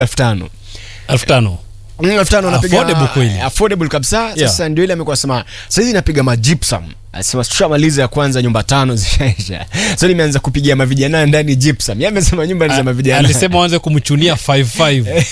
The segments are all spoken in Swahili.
elfu tano elfu tano Mm, elfu tano anapiga- Affordable kweli. affordable kabisa Yeah. sasa ndio ile amekuwa sema saizi napiga majipsam asema tushamaliza ya kwanza nyumba tano zishaisha so nimeanza kupigia mavijana ndani gypsum yeye amesema nyumba ni za mavijana alisema waanze kumchunia 55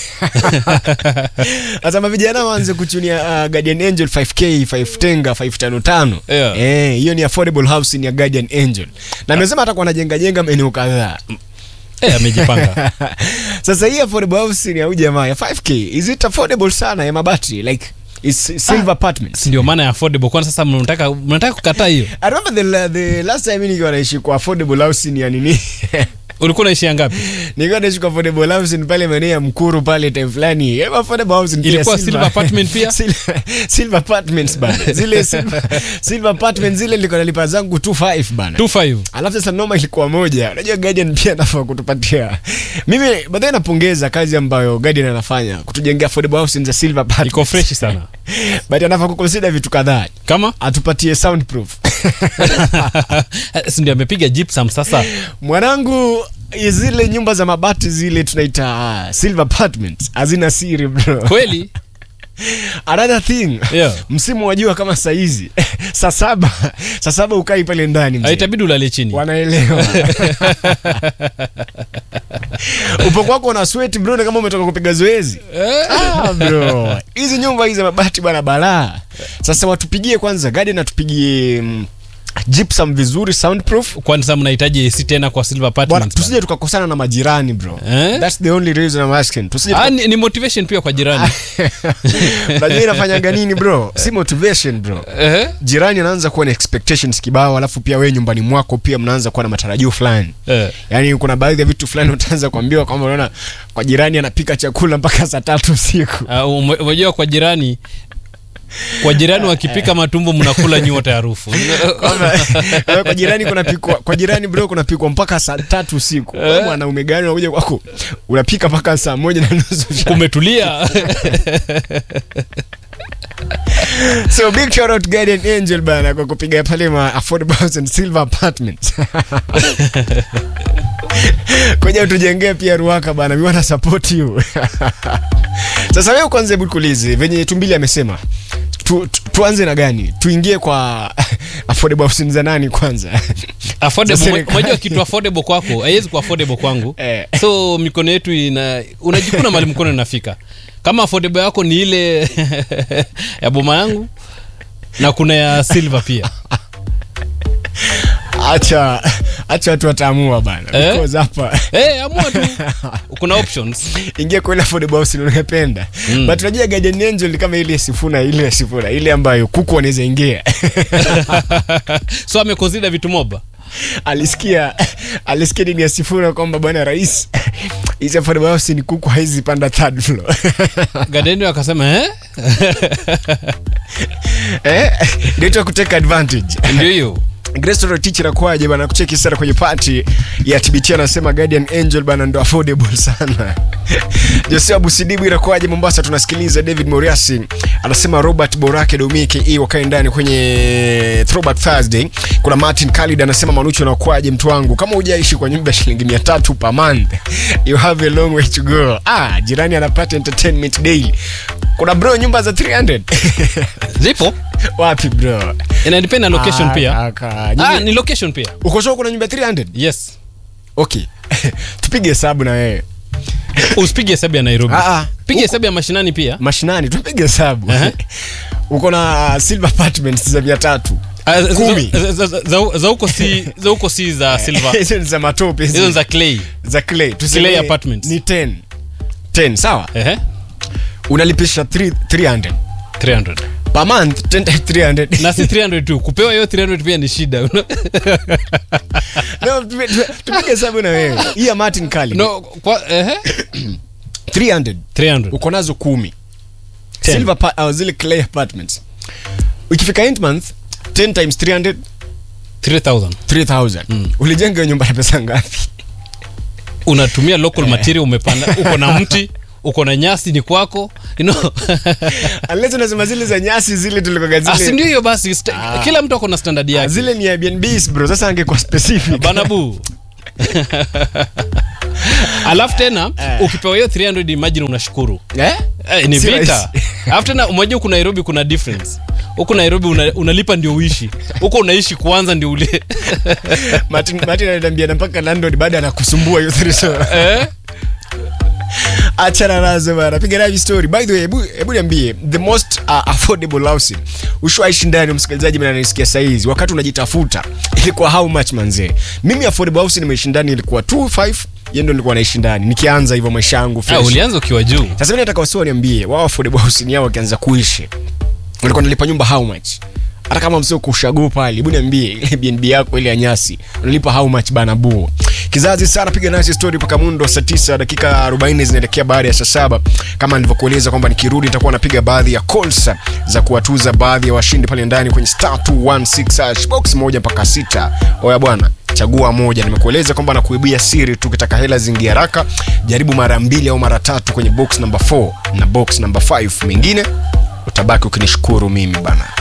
sasa mavijana waanze kuchunia uh, Guardian Angel 5k 5 tenga 555 Yeah. eh hiyo ni affordable housing ya Guardian Angel na amesema hata kwa anajenga jenga maeneo kadhaa eh, amejipanga sasa hii affordable housing ya huyu jamaa ya 5k is it affordable sana ya mabati like it's silver apartments Si ndio maana ya affordable kwani sasa mnataka mnataka kukataa hiyo I remember the, la- the last time nikiwa naishi kwa affordable housing ya nini ulikuwa naishia ngapi nikiwa naishi kwa affordable housing pale maeneo ya Mkuru pale time fulani Eh, affordable housing pia Ilikuwa silver apartment pia? silver, silver apartments bana zile silver, silver apartments zile nilikuwa nalipa zangu 25 bana 25 alafu sasa noma ilikuwa moja unajua guardian pia anafaa kutupatia mimi baadaye napongeza kazi ambayo guardian anafanya kutujengea affordable housing za silver apartments iko fresh sana but anafaa kuconsider vitu kadhaa kama atupatie soundproof si ndio amepiga gypsum sasa mwanangu zile nyumba za mabati zile tunaita uh, silver apartments hazina siri bro kweli another thing Yeah. msimu wa jua kama saizi saa saba saa saba ukai pale ndani mzee. itabidi ulale chini wanaelewa upo kwako una sweat bro ni kama umetoka kupiga zoezi ah, bro hizi nyumba hizi za mabati bana balaa sasa watupigie kwanza gadi natupigie mm, gypsum vizuri soundproof kwani sasa mnahitaji AC tena kwa silver bwana apartments tusije tukakosana na majirani bro Eh? that's the only reason I'm asking tusije ah, ni, ni motivation pia kwa jirani unajua inafanyanga nini bro si motivation bro Ehe. jirani anaanza kuwa na expectations kibao alafu pia wewe nyumbani mwako pia mnaanza kuwa na matarajio fulani Eh. yaani kuna baadhi ya vitu fulani utaanza kuambiwa kwamba unaona kwa jirani anapika chakula mpaka saa tatu usiku Ah, ume- umejua kwa jirani kwa jirani wakipika matumbo mnakula nyote harufu Kwamba, wewe kwa jirani kunapikwa kwa jirani bro kunapikwa mpaka saa tatu usiku Wewe mwanaume gani unakuja kwako unapika mpaka saa moja na nusu usiku. kumetulia so big shout out Guardian Angel bana kwa kupiga pale ma affordable house and silver apartments kuja utujengee pia ruaka bana we wanna support you sasa wewe kwanza hebu kuulize venye tumbili amesema tu, tu, tuanze na gani tuingie kwa affordable housing za nani kwanza affordable Za mo- serikali. unajua kitu affordable kwako haiwezi kuwa affordable kwangu Eh. so mikono yetu ina unajikuna mali mkono inafika kama affordable yako ni ile ya boma yangu na kuna ya silver pia acha acha watu wataamua bana Eh? because hapa hey, amua tu kuna options ingia kwa ile affordable housing unapenda Mm. but unajua Guardian Angel ni kama ile ya sifuna ile ya sifuna ile ambayo kuku wanaweza ingia so amekonsida vitu moba alisikia alisikia nini ya sifuna kwamba bwana rais hizi affordable housing ni kuku haizi panda third floor gadeni akasema eh? eh ndio kuteka advantage ndio hiyo Grace teacher akwaje bana kucheki sana kwenye party ya TBT anasema Guardian Angel bana ndo affordable sana. Joseph Busidibu inakwaje Mombasa tunasikiliza David Moriasi anasema Robert Borake Domike hii wakae ndani kwenye Throwback Thursday. Kuna Martin Khalid anasema Manucho anakwaje mtu wangu kama hujaishi kwa nyumba ya shilingi 300 per month you have a long way to go. Ah, jirani anapata entertainment daily. Kuna bro nyumba za 300. zipo Wapi bro? inadepend na location Ah, pia kaka. ah, Nyinyi- ni location pia uko sure kuna nyumba 300 yes okay tupige hesabu na wewe usipige hesabu ya nairobi Ah, ah. piga hesabu ya mashinani pia mashinani tupige hesabu Aha. uko na silver apartments za mia tatu Ah, za- Kumi. za- za- za- za- za huko si za huko si za silver hizo ni za matope hizi. hizo ni za clay za clay Tuseme Clay apartments. ni 10 10 sawa ehe unalipisha 3 300 300 per month 10 times 300 na si 300 tu kupewa hiyo 300 pia ni shida no tupi- tupi- tupige hesabu na wewe hii ya Martin Kali no kwa ehe 300 300 uko nazo kumi Ten. silver pa- uh, zile clay apartments ukifika end month 10 times 300 3000 3000 ulijenga hiyo nyumba ya pesa ngapi unatumia local material umepanda uko na mti uko na nyasi ni kwako you know unless unasema zile za nyasi zile tulikoga Ah, si zile ndio hiyo basi sta- Ah. kila mtu ako na standard Ah, yake zile ni Airbnbs bro sasa angekuwa specific banabu alafu tena Eh. ukipewa hiyo 300 imagine unashukuru eh? eh, ni Si vita rahisi. alafu tena umejua huku nairobi kuna difference huku nairobi una, unalipa ndio uishi huko unaishi kwanza ndio ule Martin, Martin ananiambia na mpaka landlord baada anakusumbua hiyo threesome. eh? achana nazo bana piga nayo story by the way hebu hebu niambie the most uh, affordable housing ushwaishi ndani msikilizaji mimi ananisikia saizi wakati unajitafuta ilikuwa how much manzee mimi affordable housing nimeishi ndani ilikuwa 25 yeye ndo nilikuwa naishi ndani nikianza hivyo maisha yangu ah, fresh ulianza ukiwa juu sasa mimi nataka wasio niambie wao affordable housing yao wakianza kuishi walikuwa nalipa nyumba how much hata kama msio kushago pale hebu niambie ile BNB yako ile ya nyasi unalipa how much bana buo kizazi sana piga nasi story mpaka mundo saa 9 dakika 40 zinaelekea baada ya saa saba kama nilivyokueleza kwamba nikirudi nitakuwa napiga baadhi ya calls za kuwatuza baadhi ya washindi pale ndani kwenye star 216 hash box moja mpaka sita oya bwana chagua moja nimekueleza kwamba nakuibia siri tu ukitaka hela zingi haraka jaribu mara mbili au mara tatu kwenye box number 4 na box number 5 mengine utabaki ukinishukuru mimi bana